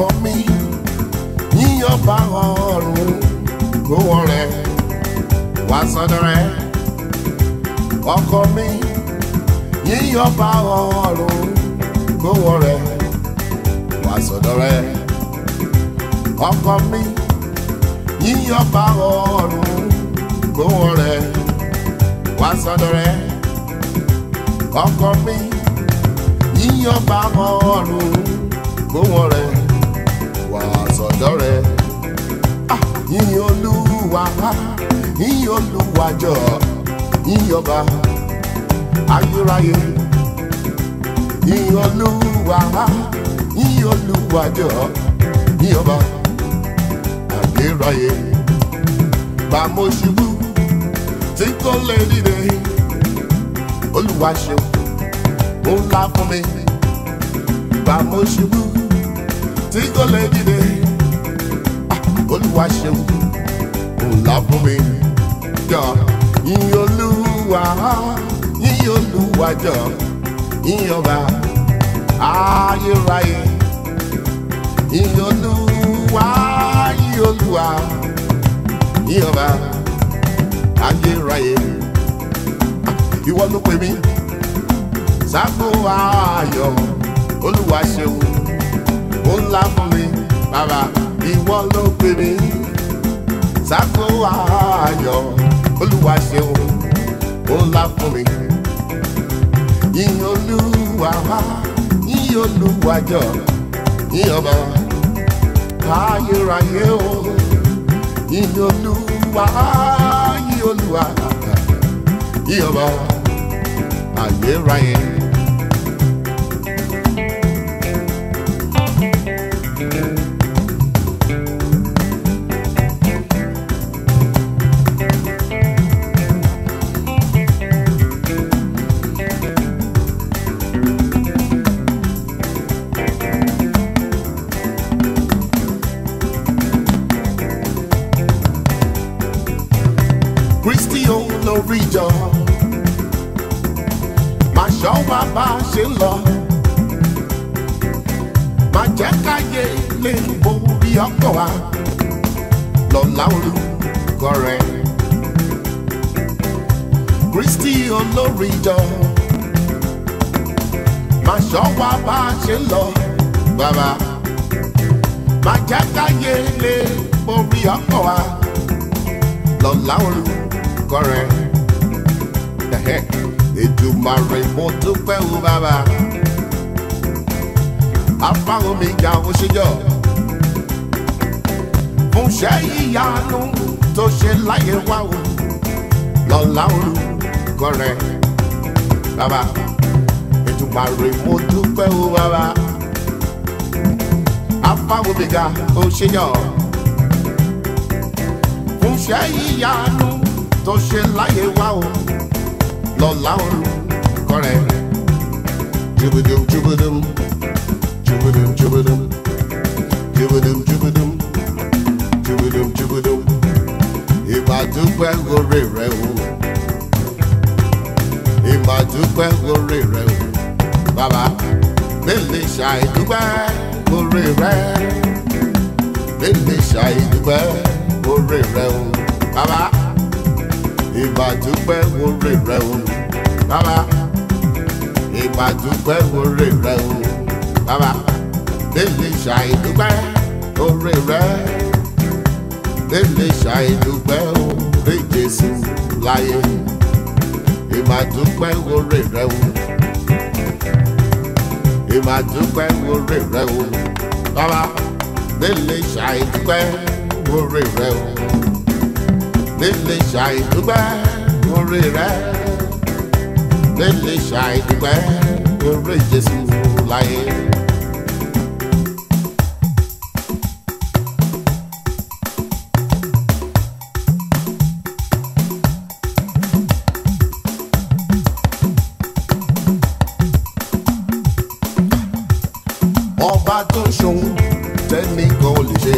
ọkọ mi yíyan bá ọrùn gbówó rẹ wá sọ́dọ̀ rẹ ọkọ mi yíyan bá ọrùn gbówó rẹ wá sọ́dọ̀ rẹ ọkọ mi yíyan bá ọrùn gbówó rẹ wá sọ́dọ̀ rẹ ọkọ mi yíyan bá ọrùn gbówó rẹ wá sọ́dọ̀ rẹ Ah, yíyan olúwa yíyan olúwa jọ yíyan ọba ayérayé yíyan olúwa yíyan olúwa jọ yíyan ọba ayérayé bá mo ṣubú tí kò lè dìde olúwa ṣeun ó ńlá fún mi bá mo ṣubú tí kò lè dìde Ah, olúwa ṣeun ó ńlá fún mi jọ yíyan olúwa yíyan olúwa jọ yíyan ọba ayérayé yíyan olúwa yíyan olúwa yíyan ọba ayérayé ìwọ ló pè mí ságbó ayọ̀ olúwa ṣeun ó ńlá fún mi bàbá ìwọ ló pè mí ságbó ayọ̀ olúwa ṣeun ó ńlá fún mi yíyan olúwa yíyan olúwa jọ yíyan ọba ayérayé o yíyan olúwa yíyan olúwa yíyan ọba ayérayé. kristi olórí jọ máa ṣọ́ wa bá a ṣe ń lọ máa jẹ́ káyé lè borí ọkọ̀ wa lọ́la orúkọ rẹ̀ kristi olórí jọ máa ṣọ́ wa bá a ṣe ń lọ bàbá máa jẹ́ káyé lè borí ọkọ̀ wa lọ́la orúkọ rẹ̀ ètùmàrè mo dúpẹ́ o bàbá afáwọn mi ga ó ṣèjọ fún ṣẹ́ ìyanu tó ṣe láyé wá o lọ́la orúkọ rẹ̀ bàbá ètùmàrè mo dúpẹ́ o bàbá afáwọn mi ga ó ṣèjọ fún ṣẹ́ ìyanu tó ṣe láyé wá o lọ́la orúkọ rẹ̀. Jubidum jubidum jubidum jubidum jubidum jubidum jubidum jubidum ìmàdúpẹ́ orí rẹ̀ o ìmàdúpẹ́ orí rẹ̀ o bàbá mélòó ṣàìdúpẹ́ orí rẹ̀ mélòó ṣàìdúpẹ́ orí rẹ̀ o bàbá ìbàdúpẹ́ orí rẹ o bàbá ìbàdúpẹ́ orí rẹ o bàbá délé ṣàìdúpẹ́ orí rẹ délé ṣàìdúpẹ́ orí jésù láyé ìbàdúpẹ́ orí rẹ o ìbàdúpẹ́ orí rẹ o bàbá délé ṣàìdúpẹ́ orí rẹ o lele ṣàìdúpẹ́ orí rẹ̀ lele ṣàìdúpẹ́ orí jésù láyé. ọba tó ṣòun tẹ́nìkan ò lè ṣe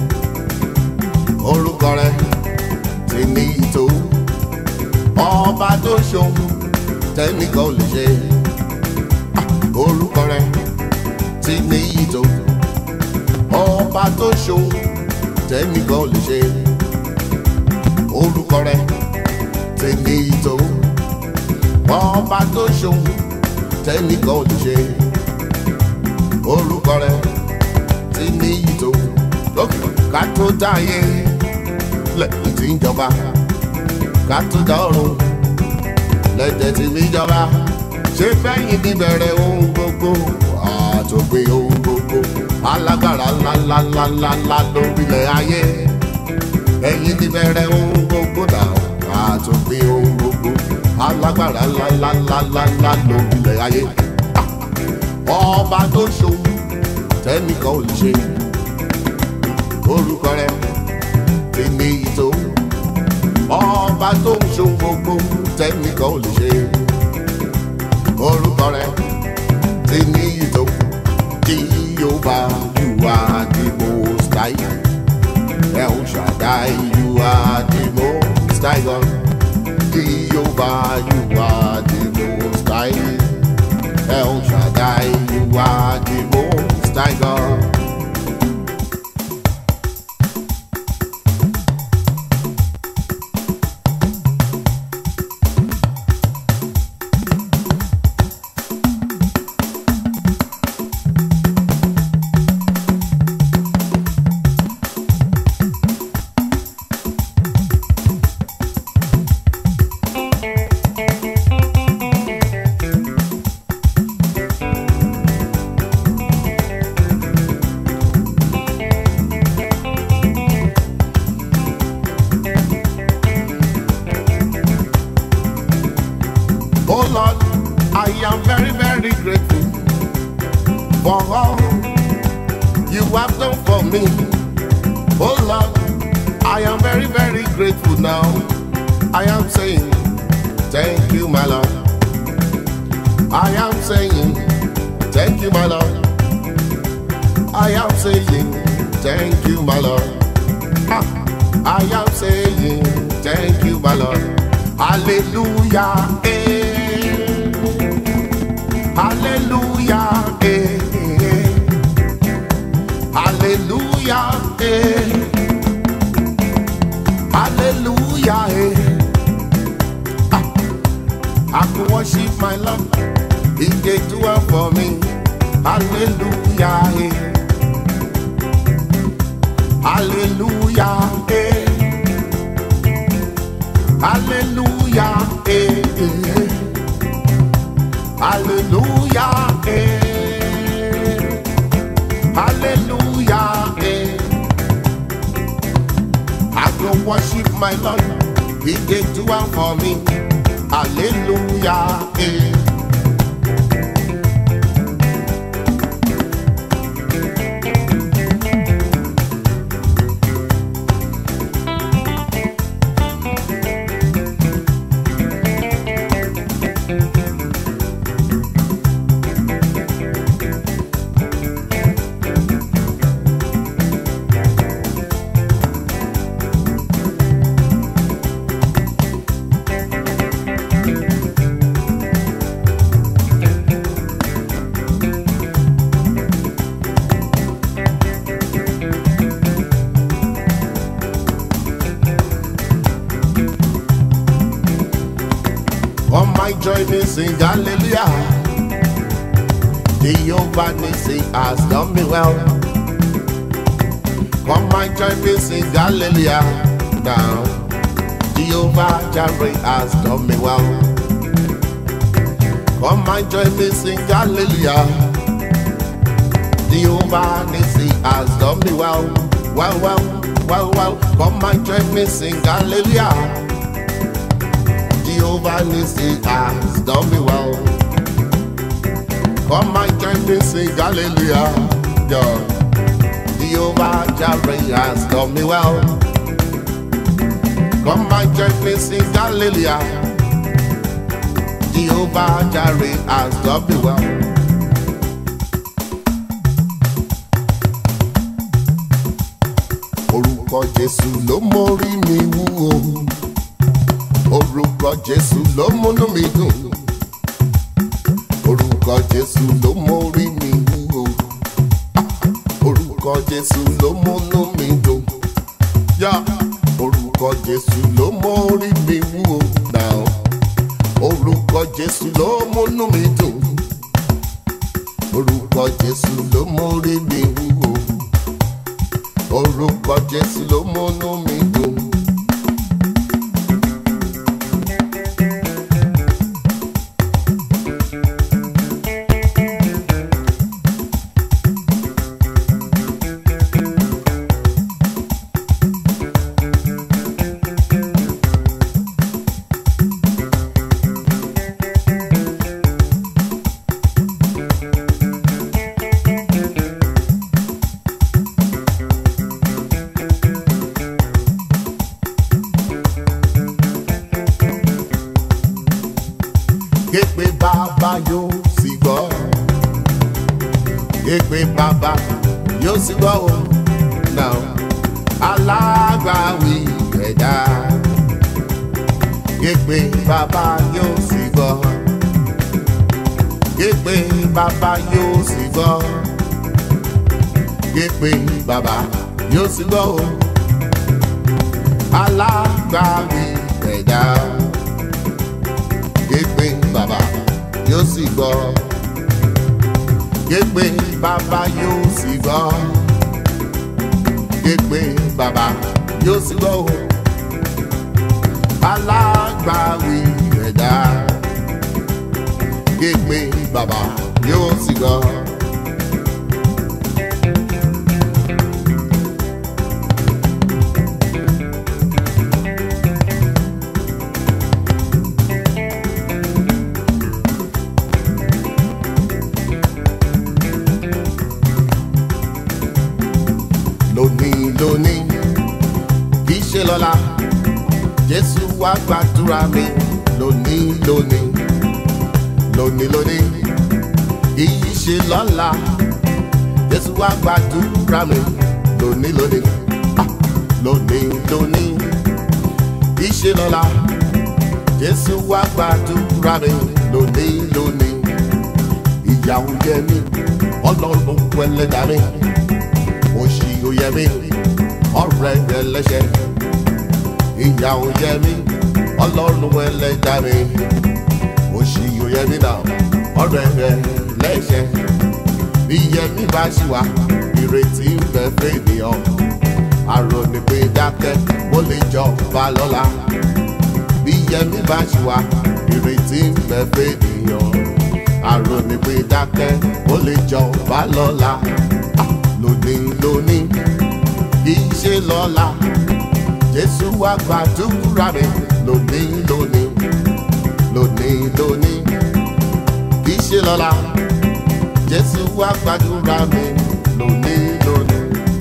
orúkọ rẹ̀ ti ní ìtò ọba tó ṣòun tẹ́nìkan ò lè ṣe orúkọ rẹ̀ ti ní ìtò ọba tó ṣòun tẹ́nìkan ò lè ṣe orúkọ rẹ̀ ti ní ìtò ọba tó ṣòun tẹ́nìkan ò lè ṣe orúkọ rẹ̀ ti ní ìtò lókè ká tó dáyé lẹ́yìn tí ń jọba ká tó dá ọ̀run lẹ́jẹ̀ tí mi jọba ṣé fẹ́yìn ti bẹ̀rẹ̀ ohun gbogbo àtòpé ohun gbogbo alágbára ńláńláńláńlá lórílẹ̀ ayé ẹ̀yìn ti bẹ̀rẹ̀ ohun gbogbo náà àtòpé ohun gbogbo alágbára ńláńláńláńlá lórílẹ̀ ayé ọba tó ṣòwò tẹ́nìkan ò lè ṣe orúkọ rẹ̀ ti ní ìtò ọba tó ń ṣòwò gbogbo tẹ́nìkan ò lè ṣe orúkọ rẹ̀ ti ní ìtò Jehovah you are the most high El Shaddai you are the most high God Jehovah you are the most high El Shaddai you are the most high God Oh Lord, I am very, very grateful for all you have done for me. Oh Lord, I am very, very grateful now. I am saying, Thank you, my Lord. I am saying, Thank you, my Lord. I am saying, Thank you, my Lord. Ah, I am saying, Thank you, my Lord. Hallelujah. Eh. Hallelujah. Eh. Hallelujah. Eh. Hallelujah. Eh. Ah, I could worship my Lord. He did do it for me. Hallelujah. Eh. Hallelujah. Eh. Hallelujah. Eh. eh. Hallelujah. Eh. Hallelujah. Eh. I go worship my Lord. He did do it for me. Hallelujah. Eh. Come my join me sing hallelujah. Jehovah Nissi has done me well. Come my join me sing hallelujah. Now Jehovah Jireh has done me well. Come my join me sing hallelujah. Jehovah Nissi has done me well. Well, well, well, well. Come my join me sing hallelujah. Jehovah Nissi has done me well. Come and join me sing hallelujah. Yeah. Jehovah Jireh has done me well. Come and join me sing hallelujah. Jehovah Jireh has done me well. Orúkọ Jésù ló mórí mi wú o. Orúkọ Jésù ló múnú mi dùn. Orúkọ Jésù ló mórí mi wú o. Ah, Orúkọ orúkọ jésù ló múnú mi dùn yá orúkọ jésù ló mórí mi wú o náà orúkọ jésù ló múnú mi dùn orúkọ jésù ló mórí mi wú o orúkọ jésù ló múnú mi dùn. Képe bàbá yóò sì gbọ́. Képe bàbá yóò sì gbọ́ o. Now, alágbàwí ẹ̀dá. Képe bàbá yóò sì gbọ́. Képe bàbá yóò sì gbọ́. Képe bàbá yóò sì gbọ́ o. Alágbàwí ẹ̀dá képe bàbá yóò sì gbọ́ képe bàbá yóò sì gbọ́ képe bàbá yóò sì gbọ́ o alágbàwí ẹ̀dá képe bàbá yóò sì gbọ́. lónìí lónìí kì í ṣe lọ́la jésù wá gbàdúrà mi lónìí lónìí lónìí lónìí kì í ṣe lọ́la jésù wá gbàdúrà mi lónìí lónìí ah, lónìí lónìí kì í ṣe lọ́la jésù wá gbàdúrà mi lónìí lónìí ìyàwó jẹ mí ọlọ́run pẹ̀lẹ́dà mi òṣì òyẹ mi ọ̀rẹ́ ẹlẹ́ṣẹ̀ ìyà òyẹ mi ọlọ́run ẹlẹ́dà mi òṣì òyẹ mi náà ọ̀rẹ́ ẹlẹ́ṣẹ̀ ìyẹ mi bá ṣì wá ìrètí ń bẹ fènìyàn àròní pé dákẹ́ mo lè jọba lọ́la ìyẹ mi bá ṣì wá ìrètí ń bẹ fènìyàn àròní pé dákẹ́ mo lè jọba lọ́la lónìí lónìí kì í ṣe lọ́la jésù wá gbàdúrà mi lónìí lónìí lónìí lónìí kì í ṣe lọ́la jésù wá gbàdúrà mi lónìí lónìí.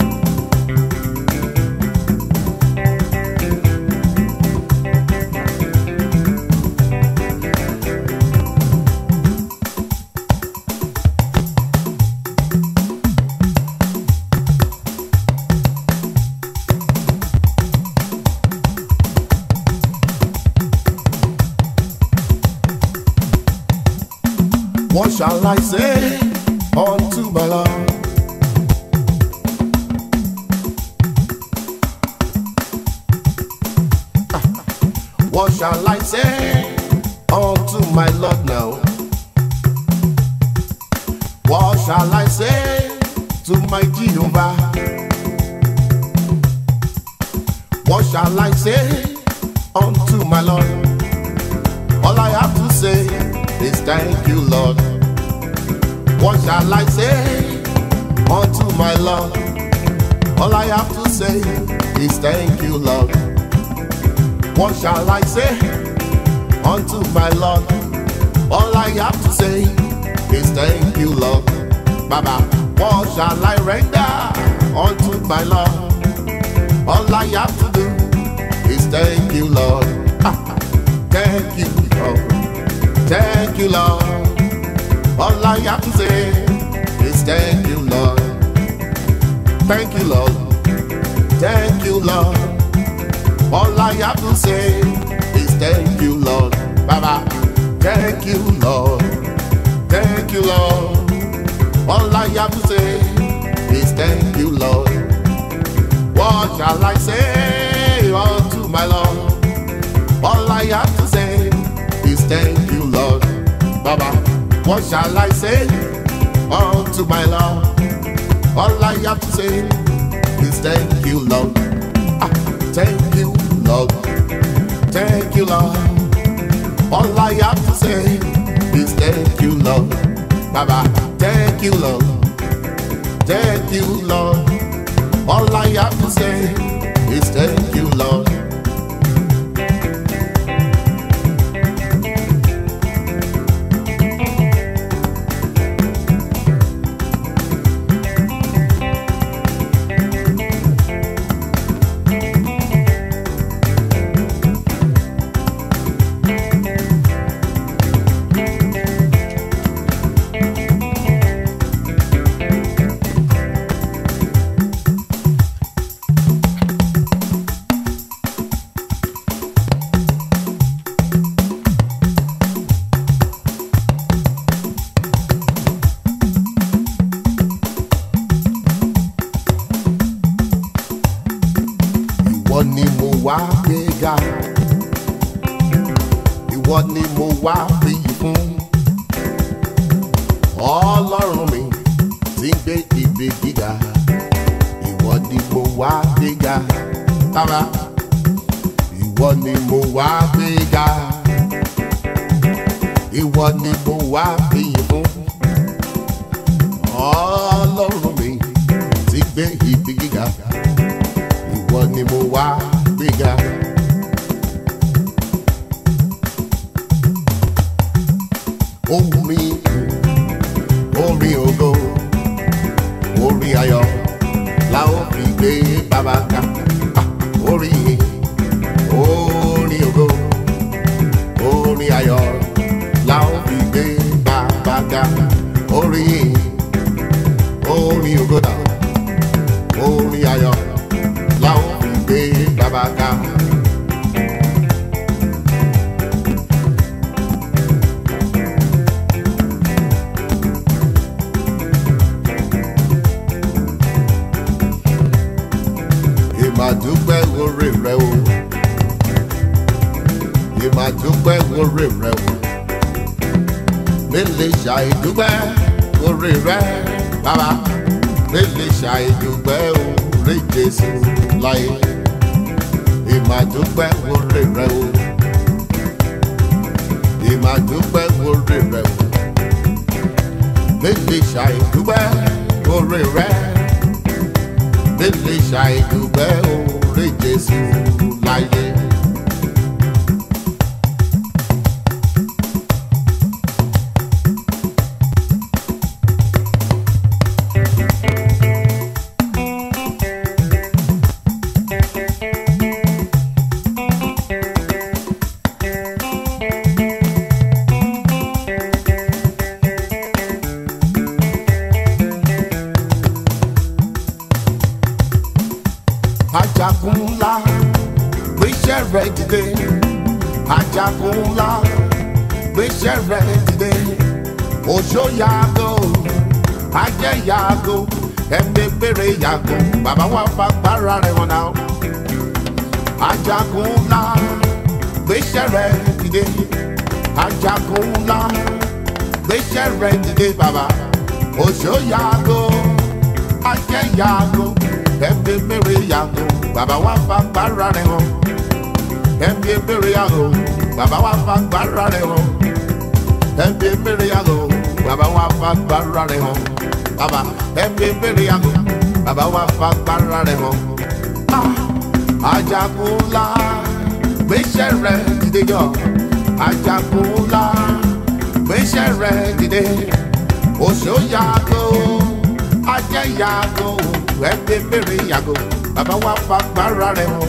What shall I say unto my Lord? What shall I say unto my Lord now? What shall I say to my Jehovah? What shall I say unto my Lord? All I have to say is thank you, Lord. What shall I say unto my Lord? All I have to say is thank you, Lord. What shall I say unto my Lord? All I have to say is thank you, Lord. Baba, what shall I render unto my Lord? All I have to do is thank you, Lord. thank you, Lord. Thank you, Lord. All I have to say is thank you, Lord. Thank you, Lord. Thank you, Lord. All I have to say is thank you, Lord. Baba, thank you, Lord. Thank you, Lord. All I have to say is thank you, Lord. What shall I say unto my Lord? All I have to say is thank you, Lord. Baba, what shall I say unto my Lord? All I have to say is thank you, Lord. Ah, thank you, Lord. Thank you, Lord. All I have to say is thank you, Lord. Baba, thank you, Lord. Thank you, Lord. All I have to say is thank you, Lord. ìwọ ni mo wá gbéga ìwọ ni mo wá fìyì fún ọlọ́run mi ti ń gbé ibi gíga ìwọ ni mo wá gbéga bàbá ìwọ ni mo wá gbéga ìwọ ni mo wá fìyì fún ọlọ́run mi ti ń gbé ibi gíga ìwọ ni mo wá gbéga. Orin orin ògo orin ayọ̀ la ó fi gbé bàbá ga. Ah, Orin orin ògo orin ayọ̀ la ó fi gbé bàbá ga. Orin orin ògo náà orin ayọ̀ la ó fi gbé bàbá ga. ìmàdúpẹ́ orí rẹ o ìmàdúpẹ́ orí rẹ o mélèé ṣàìdúpẹ́ orí rẹ bàbá mélèé ṣàìdúpẹ́ orí jésù láyé ìmàdúpẹ́ orí rẹ o ìmàdúpẹ́ orí rẹ o mélèé ṣàìdúpẹ́ orí rẹ mélèé ṣàìdúpẹ́ orí jésù láyé. ajagun ńlá gbéṣẹ́ rẹ̀ dìde ajagun ńlá gbéṣẹ́ rẹ̀ dìde òṣó yàgò ajẹ́ yàgò ẹ̀mí gbére yàgò bàbá wa fagbára rẹ̀ wọn náà ajagun ńlá gbéṣẹ́ rẹ̀ dìde ajagun ńlá gbéṣẹ́ rẹ̀ dìde bàbá òṣó yàgò ajẹ́ yàgò ẹ̀mí gbére yàgò bàbá wa fagbára rẹ̀ wọn ẹ̀mí gbére yàgò bàbá wa fagbára rẹ̀ wọn ẹ̀mí gbére yàgò bàbá wa fagbára rẹ̀ wọn bàbá ẹ̀mí gbére yàgò bàbá wa fagbára rẹ̀ wọn. ajagun ńlá gbéṣẹ́ rẹ̀ dìde yọ ajagun ńlá gbéṣẹ́ rẹ̀ dìde oṣó yàgò ajẹ́ yàgò ẹ̀mí gbére yàgò bàbá wa fagbára rẹ̀ wọn.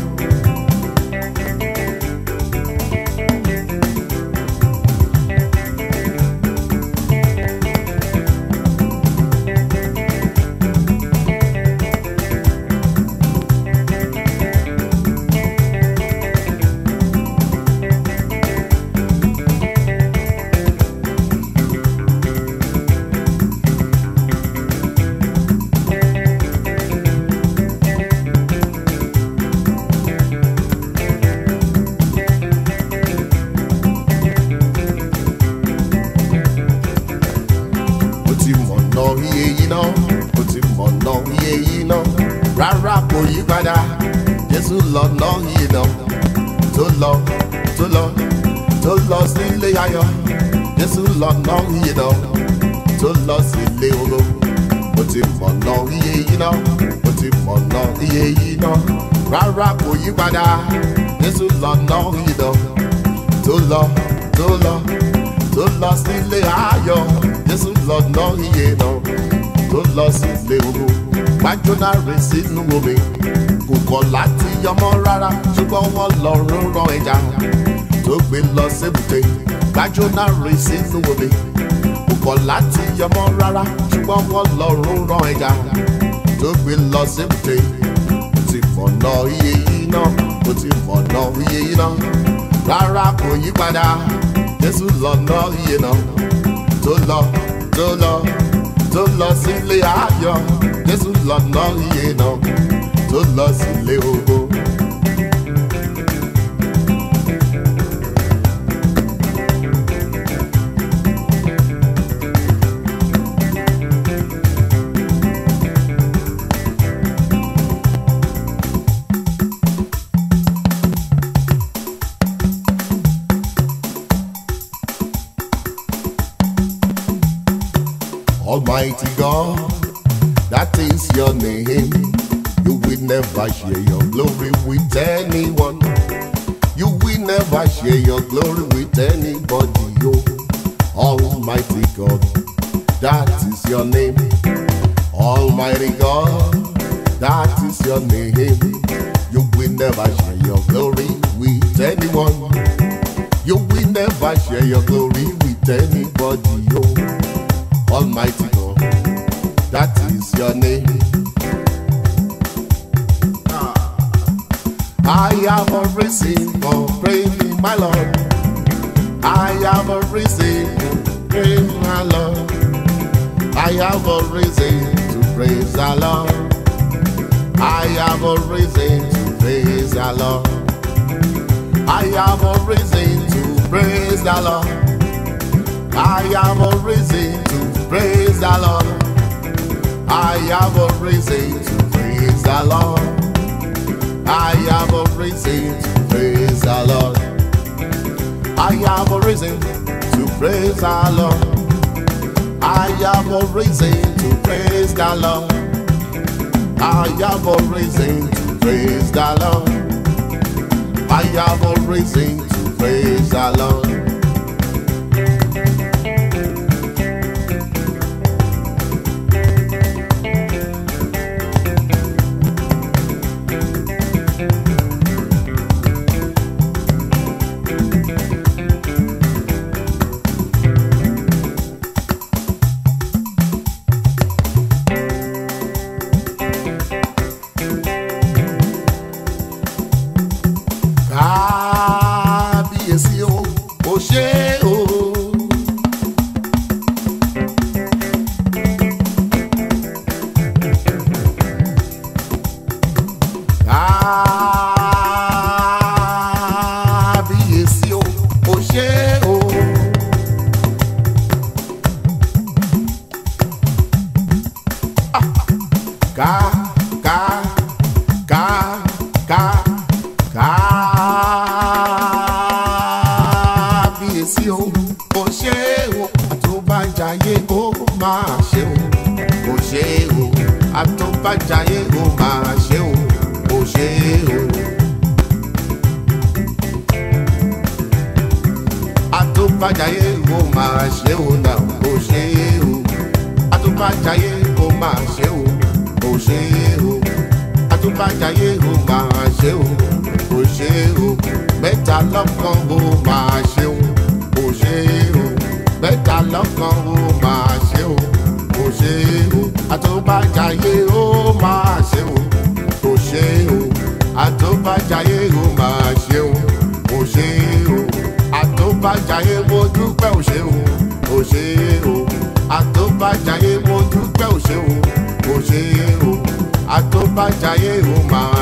iye yìí náà mo ti mọ̀nà iye yìí náà rárá kò yí padà jésù lọ́nà iye náà tó lọ tó lọ tó lọ sí ilé ayọ̀ jésù lọ́nà iye náà tó lọ sí ilé oró mo ti mọ̀nà iye yìí náà mo ti mọ̀nà iye yìí náà rárá kò yí padà jésù lọ́nà iye náà tó lọ tó lọ tó lọ sí ilé ayọ̀ jésù lọ́nà iye náà tó lọ sí ilé oró gbájúná rè sínú omi kò kọ̀ láti yọmọ rárá ṣùgbọ́n wọ́n lọ rúnrán ẹja tó gbé lọ sébùté gbájúná rè sínú omi kò kọ̀ láti yọmọ rárá ṣùgbọ́n wọ́n lọ rúnrán ẹja tó gbé lọ sébùté mo ti mọ̀nà iye yìí náà mo ti mọ̀nà iye yìí náà rárá kò yí padà jésù lọ́nà iye náà tó lọ tó lọ tó lọ sílé ayọ̀ jésù lọ́nà iye náà tó lọ sílé ogo. Almighty God, that is your name. You will never share your glory with anyone. You will never share your glory with anybody. Yo, Almighty God, that is your name. Almighty God, that is your name. You will never share your glory with anyone. You will never share your glory with anybody. Yo. Almighty God, that is your name. I have a reason for praising my Lord. I have a reason to praise my Lord. I have a reason to praise the Lord. I have a reason to praise the Lord. I have a reason to praise the Lord. I have a reason to praise the Lord. I have a reason to praise the Lord. I have a reason to praise the Lord. I have a reason to praise the Lord. I have a reason to praise the Lord. I have a reason to praise the Lord. I have a reason to praise the Lord. kábíyèsí o ò ṣe o. kábíyèsí o ò ṣe o. ká ká ká ká kábíyèsí o kò ṣe o àtúbàjáyé ó máa ṣe o kò ṣe o àtúbàjáyé ó máa ṣe o kò ṣe o. àtúbàjáyé ó máa ṣe o náà kò ṣe o àtúbàjáyé ó máa ṣe o kò ṣe o àtúbàjáyé ó máa ṣe o kò ṣe o mẹ́ta lọ́kàn ó máa ṣe o kò ṣe o mẹ́ta lọ́kàn ó máa ṣe o kò ṣe o àtúbàjáyé ó máa ṣe o kò ṣe o àtúbàjáyé ó máa ṣe o kò ṣe o àtúbàjáyé mo dúpẹ́ ò ṣe o kò ṣe o àtúbàjáyé mo dúpẹ́ ò ṣe o kò ṣe o àtúbàjáyé ó máa